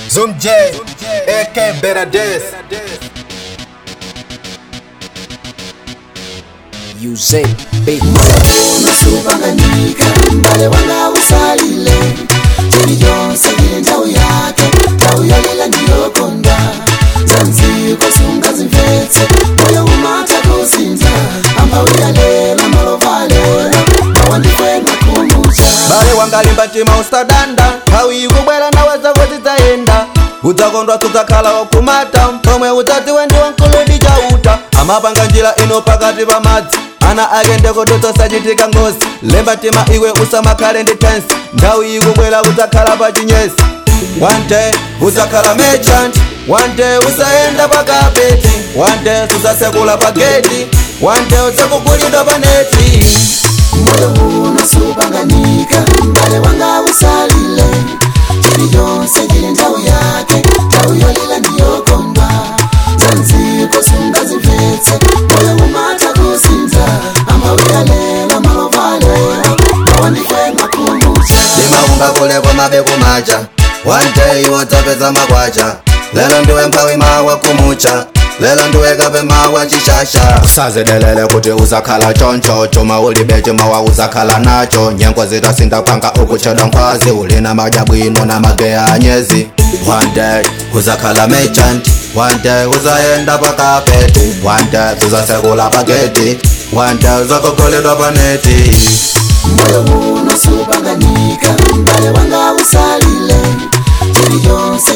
Zoom J, AK Benades. Use beat. unasupanganika mbale wanga usalile chini yonse ile ndau yake ndau yalila ndiyokonda zanziko sungazimvetse moyo umata kuzinza ambauyalela malovalela mawandifwena kumucha bale wangalimba tima usadanda nthawi ikubwera naweza kuti tayenda udzakondwa tudzakhala wakumata pomwe udzati wendiwa mkuludi chauta amapanga njira ino pakati pa madzi ana ake ndekutotsasachitika ngozi lemba tima iwe usamakhale ndi tensi nthawi ikubwera udzakhala pa chinyesi one day udzakhala merchant one day usayenda pakapeti one day sudzasekula pa geti one day udzakugulidwa pa neti moyo unasupanganika mbale wanga usalile chini yonse ile ndau yake ndau yalila ndiyokondwa zanziko sungazimvetse moyo umata kuzinza ambauyalela malovalela mawandifwena kumucha limaunga kule kwamabeko macha one day wodzapeza makwacha lelo ndiwe mphawi mawa kumucha lelo ndiwe kape mawa chishasha usazidelele kuti uzakhala choncho chuma ulibe chimawa uzakhala nacho nyengo zitasindapanga ukuchedwa nkwazi ulina madya bwino na mageya anyezi one day uzakhala merchant one day uzayenda pakapeti one day uzasekula pageti one day uzakokoledwa paneti moyo unasupanganika mbale wanga usalile chini yonse